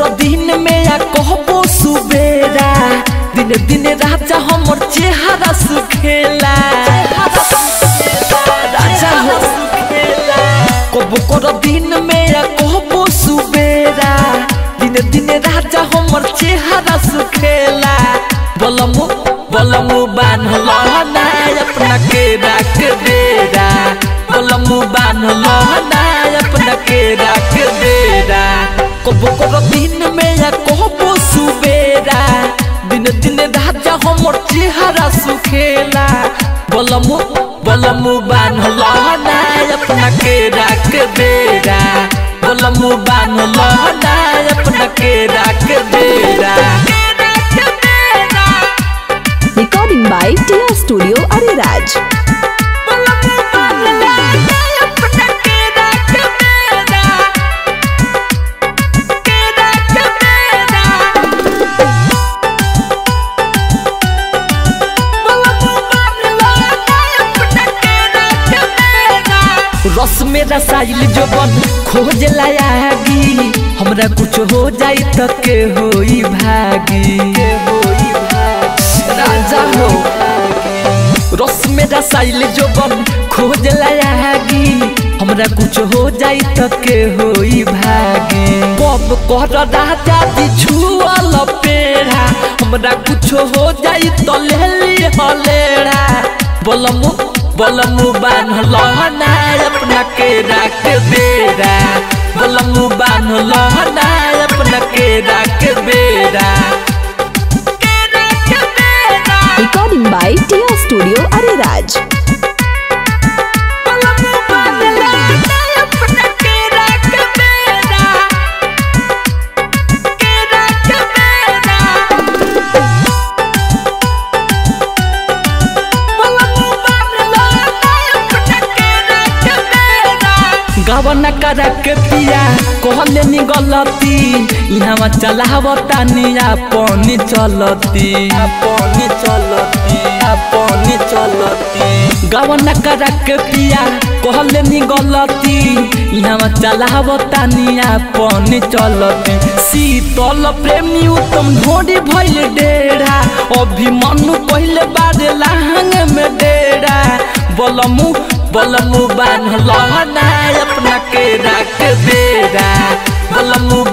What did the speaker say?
कर दिन में या कहबो सुबेरा दिन दिन राजा हमर चेहरा सुखेला राजा हो कबो कर दिन में या कहबो सुबेरा दिन दिन राजा हमर चेहरा सुखेला बलमु बलमु बान्हल ना अपना के राख बेरा बलमु बान्हल ना अपना के राख बेरा कबो कर दिन में या कहबो सुबेरा दिन दिन राजा हमर चेहरा सुखेला बलमु बलमु बान्हल ना अपना के राख बेरा बलमु बान्हल ना अपना के राख बेरा Recording by Tia Studio Ariraj. रस में रसाइल जोबन खोज लायागी हमरा कुछ हो जाई त के होई भागी राजा हो रस में रसाइल जोबन खोज लायागी हमरा कुछ हो जाई त के होई भागी कब कर राजा जी छुअल पेड़ा हमरा कुछ हो जाई त ले ली हलेड़ा बोलमु बोलमु बान्हल ना अपना के राख बेरा बोलमु बान्हल ना अपना के राख बेरा Recording by Tia Studio Ariraj. गवन करा के पिया कहले नी गलती इहवा चलावता निया पानी चलती पानी चलती पानी चलती गवन करा के पिया कहले नी गलती इहवा चलावता निया पानी चलती शीतल प्रेमी उत्तम ढोड़ी भइल डेरा अभिमनु पहिले बारे लाहंग में डेरा बलमु बलमु बान्हल ना अपना के राख बेरा बलमु